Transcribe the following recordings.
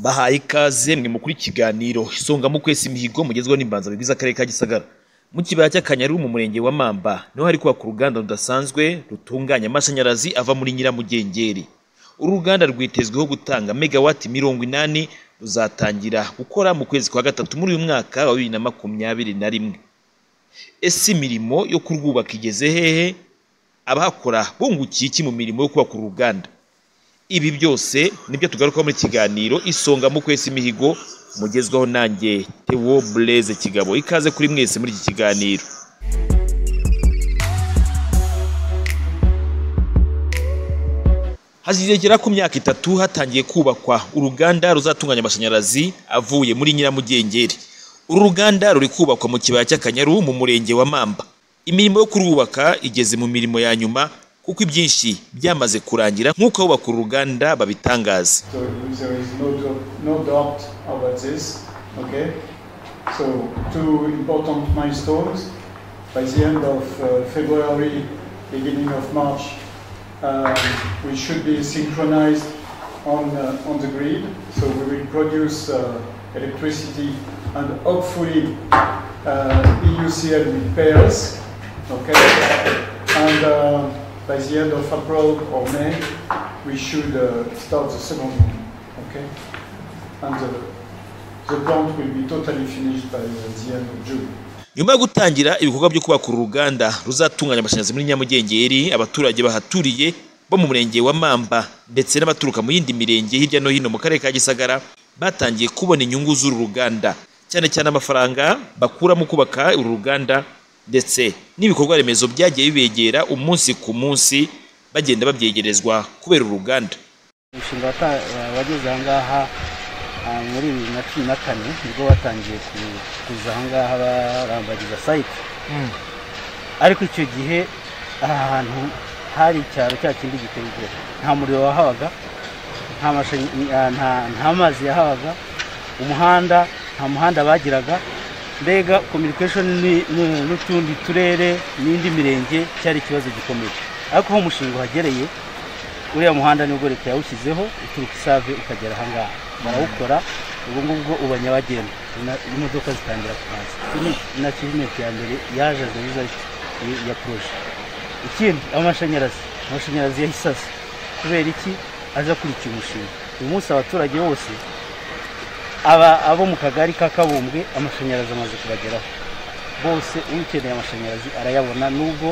bahaye ikaze mwe mukuru ikiganiro isonga mu kwesa imihigo mugezweho n'imbanzabigwi z'akarere ka gisagara mu kibaya cy'akanyaru mu murenge wa mamba niho hari kubaka uruganda rudasanzwe rutunganya amashanyarazi ava muri nyiramugengeri uru ruganda rwitezweho gutanga megawati mirongo inani ruzatangira gukora mu kwezi kwa gatatu muri uyu mwaka wa bibiri na makumyabiri na rimwe ese imirimo yo kurwubaka igeze hehe abahakora bungukiye iki mu mirimo yo kubaka uru ruganda ibi byose nibyo tugarukaho muri kiganiro isonga mu kwesa imihigo mugezweho nanjye Theo Blaise Kigabo ikaze kuri mwese muri iki kiganiro hazigera ku myaka itatu hatangiye kubakwa uruganda ruzatunganya amashanyarazi avuye muri nyiramugengeri uru ruganda ruri kubakwa mu kibaya cy'akanyaru mu murenge wa mamba imirimo yo kurwubaka igeze mu mirimo ya nyuma kuko ibyinshi byamaze kurangira nk'uko abubaka uru ruganda babitangaza So there is no, do- no doubt about this, okay? So two important milestones. By the end of uh, February, beginning of March, um, we should be synchronized on, uh, on the grid. So we will produce uh, electricity and hopefully uh, EUCL will pay us, okay? And uh, by the end of April or May, we should uh, start the second one, okay? And the, the plant will be totally finished by uh, the end of June. nyuma yo gutangira ibikorwa byo kubaka uru ruganda ruzatunganya amashanyarazi muri nyamugengeri abaturage bahaturiye bo mu murenge wa mamba ndetse n'abaturuka mu yindi mirenge hirya no hino mu karere ka gisagara batangiye kubona inyungu z'uru ruganda cyane cyane amafaranga bakura mu kubaka uru ruganda ndetse n'ibikorwa remezo byagiye bibegera umunsi ku munsi bagenda babyegerezwa kubera uru ruganda umushinga wata- wa- wageze aha ngaha ah, muri bibiri na cumi na kane nibwo batangiye ku- kuza aha ngaha barambagiza sayiti ariko icyo gihe aha hantu hari icyaro cya kindi giteye nta muriro wahabaga nta mashanyi- ah, nta- nta mazi yahabaga umuhanda nta muhanda bagiraga mbega communication ni- ni- n'utundi turere n'indi mirenge cyari ikibazo gikomeye ariko aho umushinga uhagereye uriya muhanda nibwo leta yawushyizeho uturuka isave ukagera ahangaha barawukora ubu ngubwo uba nyabagendwa na- imodoka zitangira kuhaza Iki ni- ni akivumenti ya mbere yaje nziza ya- ya poroje ikindi amashanyarazi amashanyarazi yahise aza kubera iki aje akurikiye umushinga uyu munsi abaturage bose aba abo mu kagari ka kabumbwe amashanyarazi amaze kubageraho bose ukeneye amashanyarazi arayabona nubwo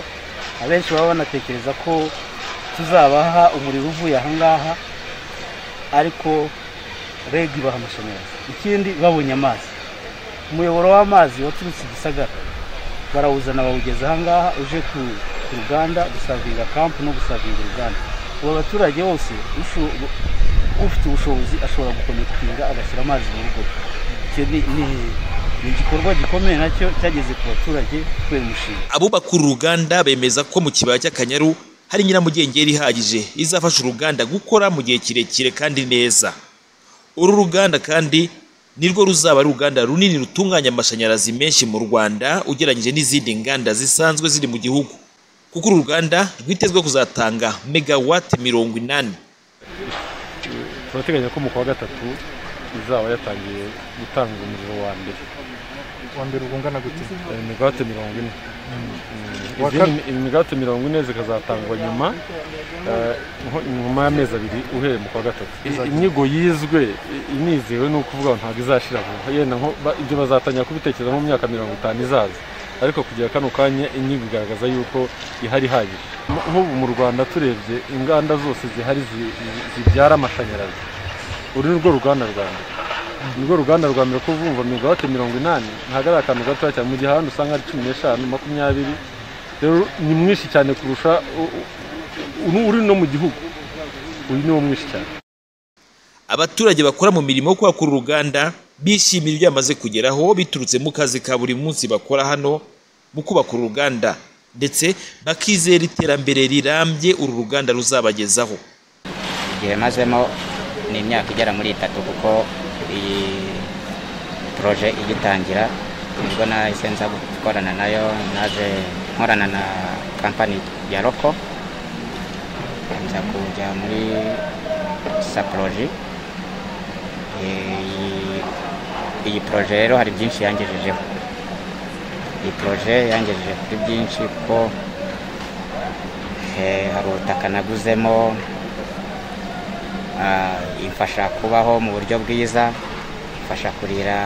abenshi baba banatekereza ko tuzabaha umuriro uvuye ahangaha ariko reg ibaha amashanyarazi ikindi babonye amazi umuyoboro w'amazi waturutse i gisagara barawuzana bawugeza ahangaha uje ku ku ruganda gusavinga kampu no gusavinga uruganda ubu abaturage bose usho- ufite ubushobozi ashobora gukonekitinga agashyira amazi mu rugo icyo ni ni- ni igikorwa gikomeye nacyo cyageze ku baturage kubera umushinga abubaka uru ruganda bemeza ko mu kibaya cy'akanyaru hari nyiramugengeri ihagije izafasha uruganda gukora mu gihe kirekire kandi neza uru ruganda kandi nirwo ruzaba ari uruganda runini rutunganya amashanyarazi menshi mu rwanda ugereranyije n'izindi nganda zisanzwe ziri mu gihugu kuko uru ruganda rwitezwe kuzatanga megawati mirongo inani turateganya ko mu kwa gatatu izaba yatangiye gutanga umuriro wa mbere wa mbere ubwo ungana gute imigate mirongo ine Wa izindi imigate mirongo ine zikazatangwa nyuma eh, nko- nyuma y'amezi abiri uhereye mu kwa gatatu I- inyigo yizwe i- inizewe ni ukuvuga ngo ntabwo izashira vuba yenda nko ba- ibyo bazatangira kubitekereza mu myaka mirongo itanu izaza ariko kugera kano kanya inyigo igaragaza yuko ihari ihagije Mu- nk'ubu mu rwanda turebye inganda zose zihari zi- zi- zibyara amashanyarazi uru ni rwo ruganda rwa mbere nirwo ruganda rwa mbere kuvumva migawate mirongo inani ntabwo ari akantu gatoya cyane mu gihe ahandi usanga ari cumi n'eshanu makumyabiri rero ni mwinshi cyane kurusha u- u- uri no mu gihugu uyu ni wo mwinshi cyane abaturage bakora mu mirimo yo kubaka uru ruganda bishimira ibyo bamaze kugeraho biturutse mu kazi ka buri munsi bakora hano mu kubaka uru ruganda ndetse bakizera iterambere rirambye uru ruganda ruzabagezaho igihe mazemo ni imyaka igera muri itatu kuko iyi poroje igitangira nibwo nahise nza gukorana nayo naje nkorana na kampani ya roko nza kujya muri saporoji Eh, iyi poroje rero hari byinshi yangejejeho iyi poroje yangejeje kuri byinshi kuko eh, hari ubutaka naguzemo ah, imfasha kubaho mu buryo bwiza imfasha kurira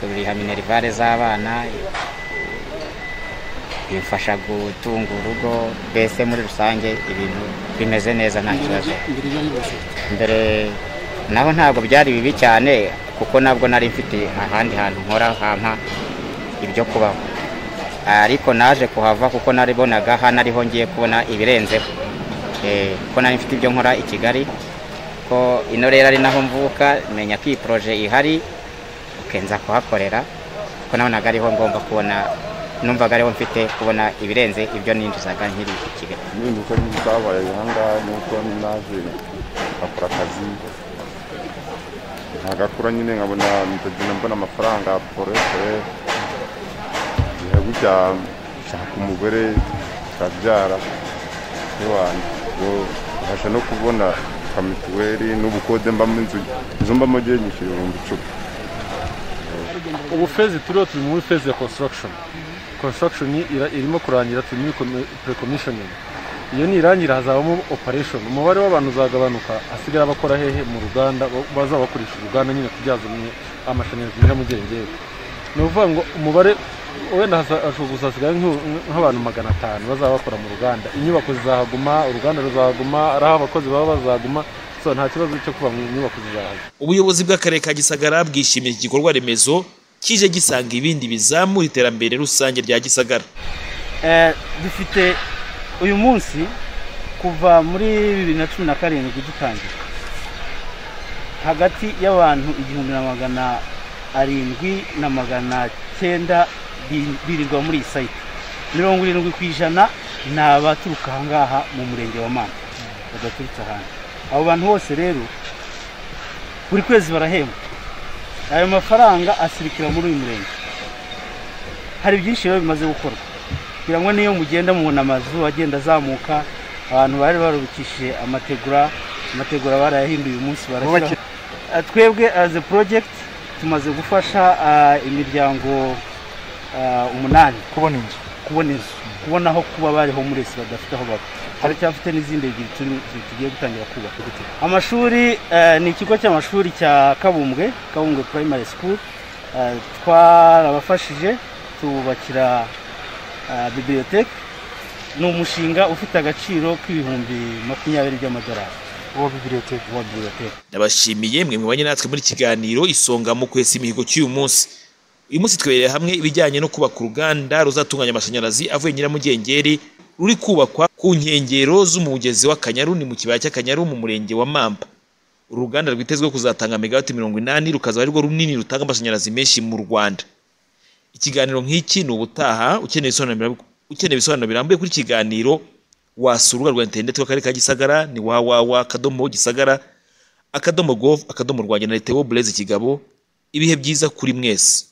kuriha minerivare z'abana imfasha gutunga urugo mbese muri rusange ibintu bimeze neza nta kibazo mbere naho ntabwo byari bibi cyane kuko nabwo nari mfite ahandi hantu nkora hampa ibyo kubaho ariko naje kuhava kuko naribonaga hano ariho ngiye kubona ibirenzeho Eh, kuko nari mfite ibyo nkora i kigali ko ino rero ari naho mvuka menya ko iyi poroje ihari ukenza kuhakorera kuko nabonaga ariho ngomba kubona numvaga ariho mfite kubona ibirenze ibyo ninjizaga nkiri i kigali impinduka zabaye aha ngaha ni uko naje ngakora akazi ntagakura nyine nkabona ndagenda mbona amafaranga porese igihe gutya nshaka umugore tukabyara iwanjye ngo mbasha no kubona ka mituweli n'ubukode mbamo inzu inzu mbamo agiye nyishyura ibihumbi icumi ubu fezi turiho turi muri fezi ya construction construction ira- irimo kurangira turi muri comi- preconditioning iyo nirangira hazabamo operation umubare w'abantu uzagabanuka hasigara abakora hehe mu ruganda bo- bazaba bakoresha uruganda nyine kubyaza umwe- amashanyarazi mujya mu gerengere ni ukuvuga ngo umubare wenda hasa- hashobora gusa hasigara nk'u- nk'abantu magana atanu bazaba bakora mu ruganda inyubako zizahaguma uruganda ruzahaguma ari aho abakozi baba bazaguma so nta kibazo cyo kuba mu nyubako zizahaguma ubuyobozi bw'akarere ka gisagara bwishimiye iki gikorwa remezo kije gisanga ibindi bizamura iterambere rusange rya gisagara Eh, dufite uyu munsi kuva muri bibiri na cumi na karindwi dutangira hagati y'abantu igihumbi na magana arindwi na magana cyenda bi- birirwa muri iyi sayiti mirongo irindwi ku ijana ni abaturuka aha ngaha mu murenge wa manda badaturutse ahandi abo bantu bose rero buri kwezi barahembwa ayo mafaranga asirikira muri uyu murenge hari byinshi rero bimaze gukorwa kugira ngo niyo mugenda mubona amazu agenda azamuka abantu bari barubikishije amategura amategura barayahinduye uyu munsi barashyiraho Ah, twebwe as a project tumaze gufasha ah, imiryango ah, umunani kubona inzu kubona inzu kubona aho kuba bari homeless badafite aho baba haracyafite n'izindi ebyiri turi- tu- tugiye gutangira kubaka amashuri eh, ni ikigo cy'amashuri cya kabumbwe kabumbwe primary school Eh, twarabafashije tububakira eh, bibliothèque ni umushinga ufite agaciro k'ibihumbi makumyabiri by'amadolari uwo bibiliyoteke wa bibliothèque ndabashimiye mwe mwabanye natwe muri kiganiro isonga mu kwesa imihigo cy'uyu munsi uyu munsi twebereye hamwe ibijyanye no kubaka uruganda ruzatunganya amashanyarazi avuye nyiramugengeri ruri kubakwa ku nkengero z'umugezi w'akanyaru ni mu kibaya cy'akanyaru mu murenge wa mamba uru ruganda rwitezweho kuzatanga megawati mirongo inani rukazaba arirwo runini rutanga amashanyarazi menshi mu rwanda ikiganiro nk'iki ni ubutaha ukeneye ibisobanuro birambu- ukeneye ibisobanuro birambuye kuri iki kiganiro wasura urubuga rwa interineti rw'akarere ka gisagara ni wawawa akadomo gisagara akadomo gov akadomo rwanjye na leta burezi kigabo ibihe byiza kuri mwese